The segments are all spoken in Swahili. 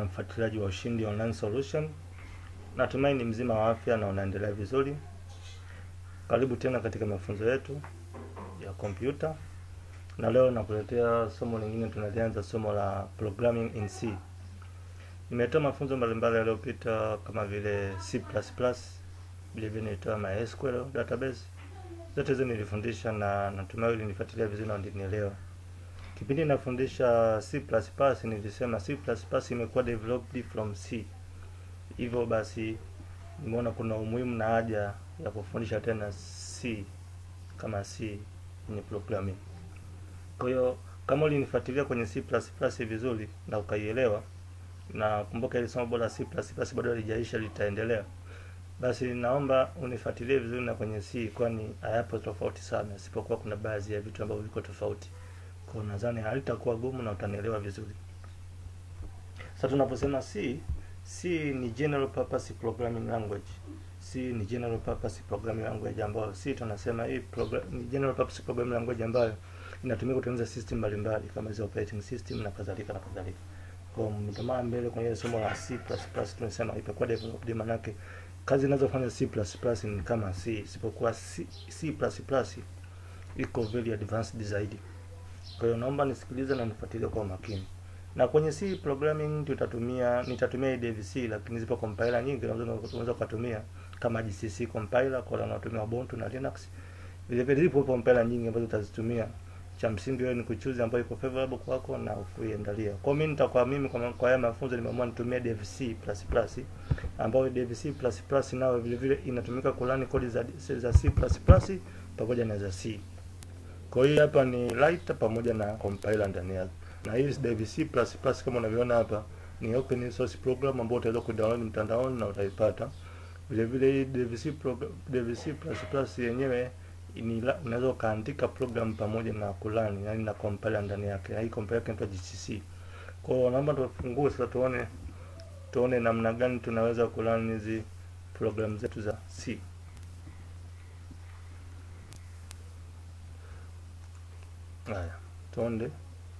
mfuatiliaji wa Ushindi Online Solution. Natumai ni mzima wa afya na unaendelea vizuri. Karibu tena katika mafunzo yetu ya kompyuta, na leo nakuletea somo lingine. Tunalianza somo la programming in C. Nimetoa mafunzo mbalimbali yaliyopita kama vile C++, vile vile nilitoa MySQL database. Zote hizo nilifundisha na natumai ulinifuatilia vizuri na ulinielewa. Kipindi nafundisha C++ nilisema C++ imekuwa developed from C. Hivyo basi nimeona kuna umuhimu na haja ya kufundisha tena C kama C kwenye programming. Kwa hiyo kama ulinifuatilia kwenye C++ vizuri na ukaielewa, na kumbuka ile somo bora C++ bado halijaisha, litaendelea. Basi naomba unifuatilie vizuri na kwenye C, kwani hayapo tofauti sana, isipokuwa kuna baadhi ya vitu ambavyo viko tofauti. Kwa nadhani halitakuwa gumu na utanielewa vizuri. Sasa tunaposema C, C ni general purpose programming language. C ni general purpose programming language ambayo C tunasema hii program, ni general purpose programming language ambayo inatumika kutengeneza system mbalimbali kama hizo operating system na kadhalika na kadhalika. Kwa mtamaa mbele kwenye somo la C++ tunasema imekuwa developed, manake kazi zinazofanya C++ ni kama C, isipokuwa C, C++ iko very advanced zaidi. Kwa hiyo naomba nisikilize na nifuatilie kwa makini. Na kwenye C programming tutatumia nitatumia IDVC lakini zipo compiler nyingi unaweza kutumia kama GCC compiler kwa wanaotumia Ubuntu na Linux. Vile vile zipo compiler nyingi ambazo utazitumia. Cha msingi wewe ni kuchuzi ambayo iko favorable kwako na kuiendalia. Kwa mimi nitakuwa mimi kwa kwa haya mafunzo nimeamua nitumie DevC++ ambayo DevC++ nao vile vile inatumika kulani kodi za, za C++ pamoja na za C. Kwa hiyo hapa ni writer pamoja na compiler ndani yake. Na hii DVC++ kama unavyoona hapa ni open source program ambayo utaweza kudownload mtandaoni na utaipata. Vile vile hii DVC program DVC++ yenyewe ni unaweza kaandika program pamoja na kulani, yani na compiler ndani yake. Na hii compiler inaitwa GCC. Kwa hiyo naomba tufungue sasa tuone tuone namna gani tunaweza kulani hizi program zetu za C. Haya, tuonde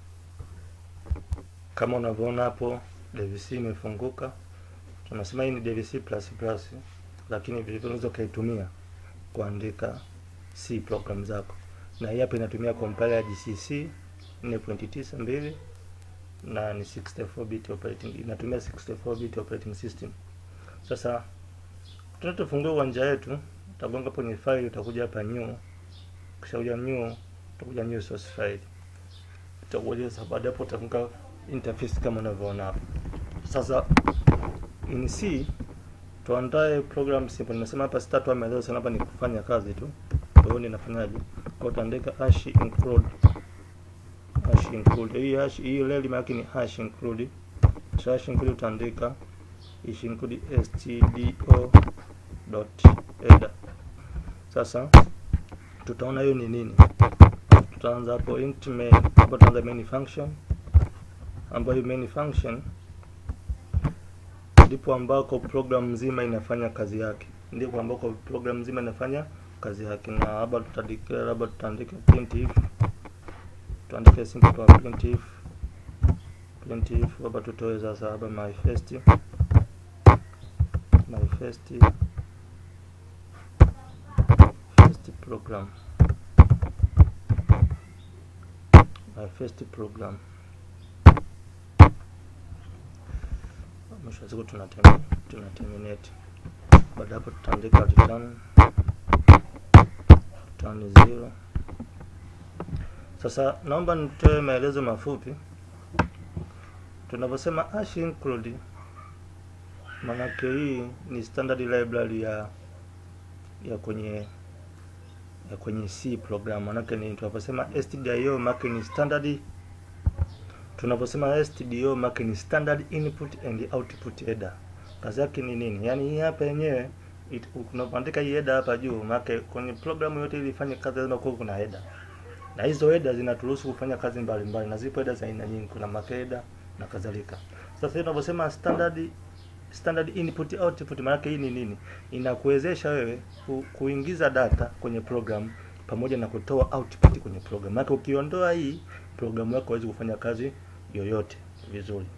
kama unavyoona hapo DVC imefunguka. Tunasema hii ni DVC++, lakini vile vile unaweza ukaitumia kuandika C program zako, na hii hapa inatumia compiler ya GCC 4.92 na ni 64 bit operating, inatumia 64 bit operating system. Sasa tunatofungua uwanja wetu, utagonga kwenye file, utakuja hapa new, kisha kuja new utakuja new source file, utakuja sasa. Baada hapo utafunga interface kama unavyoona hapo. Sasa in C tuandae program simple. Nimesema hapa sitatoa maelezo sana, hapa ni kufanya kazi tu. Kwa hiyo ninafanyaje? Kwa utaandika hash include hash include hii hash hii leli maana ni hash include. So hash include utaandika hash include stdio dot header. Sasa tutaona hiyo ni nini tutaanza hapo int main hapo tutaanza main function ambayo main function ndipo ambako program nzima inafanya kazi yake ndipo ambako program nzima inafanya kazi yake na hapa tutadeclare labda tutaandika printf tuandike simple kwa printf printf hapa tutoe sasa hapa my first my first first program my first program. Mwisho wa siku tuna tuna terminate. Baada hapo tutaandika return return zero. Sasa naomba nitoe maelezo mafupi. Tunaposema hash include, manake hii ni standard library ya ya kwenye ya kwenye C program manake ni tunaposema stdio manake ni standard. Tunaposema stdio manake ni standard input and output header. Kazi yake ni nini? Yaani hii hapa yenyewe unapoandika hii header hapa juu, manake kwenye programu yote ili ifanye kazi lazima kuwe kuna header, na hizo header zinaturuhusu kufanya kazi mbalimbali mbali. Na zipo header za aina nyingi, kuna mark header na kadhalika. Sasa tunaposema standard standard input output, maana hii ni nini? Inakuwezesha wewe ku, kuingiza data kwenye program pamoja na kutoa output kwenye program. Maana ukiondoa hii programu yako haiwezi kufanya kazi yoyote vizuri.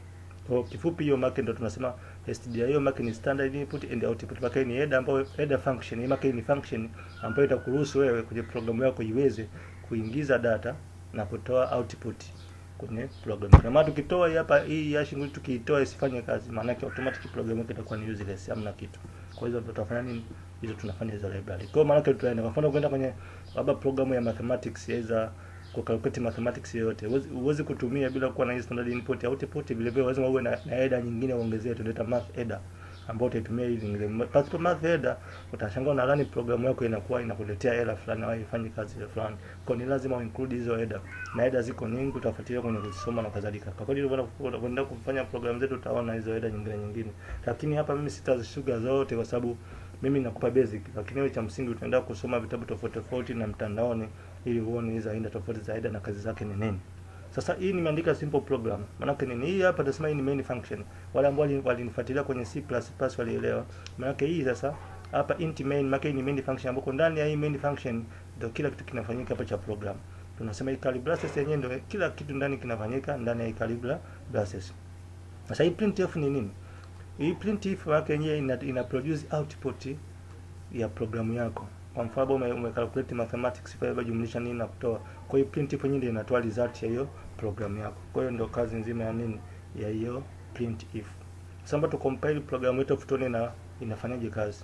Kwa kifupi hiyo mark ndio tunasema STDI hiyo mark ni standard input and output. Mark ni header ambayo header function, hii mark ni function ambayo itakuruhusu wewe kwenye programu yako iweze kuingiza data na kutoa output kwenye program. Na maana tukitoa hii hapa hii hash nguli tukiitoa isifanye kazi, maana yake automatic program yako itakuwa ni useless, hamna kitu. Kwa hiyo tutafanya nini? Hizo tunafanya hizo library. Kwa hiyo maana yake tutaenda kwa mfano kwenda kwenye labda programu ya mathematics yaweza ku calculate mathematics yoyote. Huwezi kutumia bila kuwa na hii standard input output, vile vile lazima uwe na, na header nyingine uongezee, tunaita math header ambao utaitumia hivi nyingine. Pasipo math header utashangaa na run programu yako inakuwa inakuletea error fulani au haifanyi kazi fulani. Kwa ni lazima uinclude hizo header. Na header ziko nyingi utafuatilia kwenye kusoma na kadhalika. Kwa kweli unapoenda kufanya programu zetu utaona hizo header nyingine nyingine. Lakini hapa mimi sitazishuga zote kwa sababu mimi nakupa basic, lakini wewe cha msingi utaenda kusoma vitabu tofauti tofauti na mtandaoni ili uone hizo aina tofauti za header na kazi zake ni nini. Sasa hii nimeandika simple program. Maana nini? Hii hapa nasema hii ni main function. Wale ambao walinifuatilia kwenye C++ walielewa. Maana hii sasa hapa int main, maana hii ni main function ambapo ndani ya hii main function ndio kila kitu kinafanyika hapa cha program. Tunasema hii curly braces yenyewe ndio kila kitu ndani kinafanyika ndani ya hii curly braces. Sasa hii printf ni nini? Hii printf yake yenyewe ina, ina produce output ya programu yako. Kwa mfano ume, ume calculate mathematics pale jumlisha nini na kutoa. Kwa hiyo printf yenyewe ndio inatoa result ya hiyo programu yako. Kwa hiyo ndio kazi nzima ya nini ya hiyo printf. Sasa tu compile programu yetu tuone na inafanyaje kazi.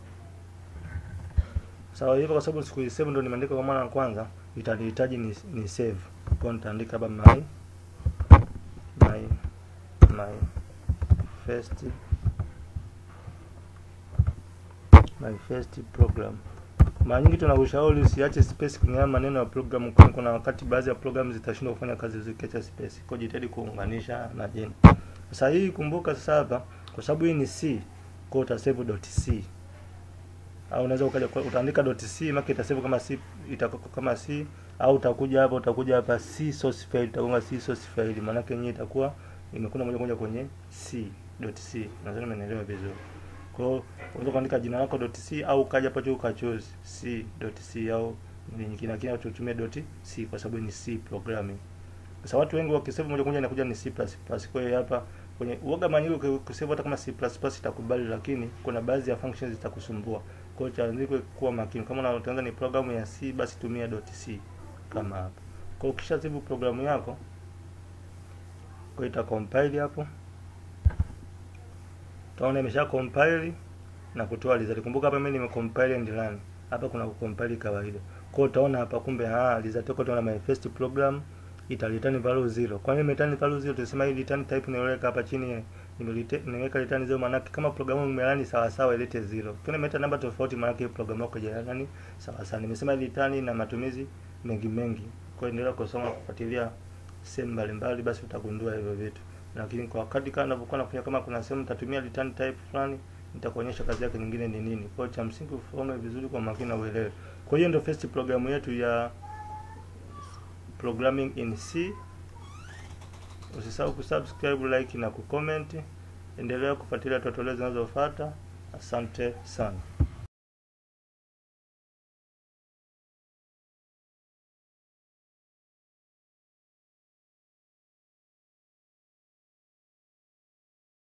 Sawa so, hivyo kwa sababu siku save ndio nimeandika kwa mara ya kwanza, itanihitaji ni, ni save. Kwa nitaandika hapa my my my first my first program. Mara nyingi tunakushauri usiache space kwenye maneno ya program, kwani kuna wakati baadhi ya program zitashindwa kufanya kazi zikiacha space. Kwa jitahidi kuunganisha na jina. Sasa hii kumbuka sasa hapa kwa sababu hii ni C, kwa utasave .c. Au unaweza ukaja utaandika .c maana itasave kama C itakuwa kama C au utakuja hapa utakuja hapa C source file itakuwa C source file maana yake yenyewe itakuwa imekuna moja kwa moja kwenye C.c. Nadhani umeelewa vizuri. Kwa hiyo unaweza kuandika jina lako .c au kaja hapo uka choose c.c au nyingine lakini tutumie .c kwa sababu ni C programming. Sasa watu wengi wakisave moja kwa moja inakuja ni C++. Kwa hiyo hapa kwenye uoga manyingi ukisave hata kama C++ itakubali lakini kuna baadhi ya functions zitakusumbua. Kwa hiyo chaandikwe kuwa makini. Kama unaanza ni programu ya C basi tumia .c kama hapa. Kwa hiyo ukisha save programu yako kwa ita compile hapo utaona imesha compile na kutoa result. Kumbuka hapa mimi nime compile and run. Hapa kuna compile kawaida. Kwa hiyo utaona hapa kumbe ah result yako utaona my first program ita return value 0. Kwa nini return value 0? Tunasema hii return type niweka hapa chini nimeweka return 0 maana kama programu imerani sawa sawa ilete 0. Kama imeleta namba tofauti maana yake programu yako haijarani sawa sawa. Nimesema return na matumizi mengi mengi. Kwa hiyo endelea kusoma kufuatilia sehemu mbalimbali basi utagundua hivyo vitu. Lakini kwa wakati kama ninavyokuwa nafanya kama kuna sehemu nitatumia return type fulani nitakuonyesha kazi yake nyingine ni nini. Kwa hiyo cha msingi usome vizuri kwa makini na uelewe. Kwa hiyo ndio first programu yetu ya programming in C. Usisahau kusubscribe, like na kucomment. Endelea kufuatilia tutorial zinazofuata. Asante sana.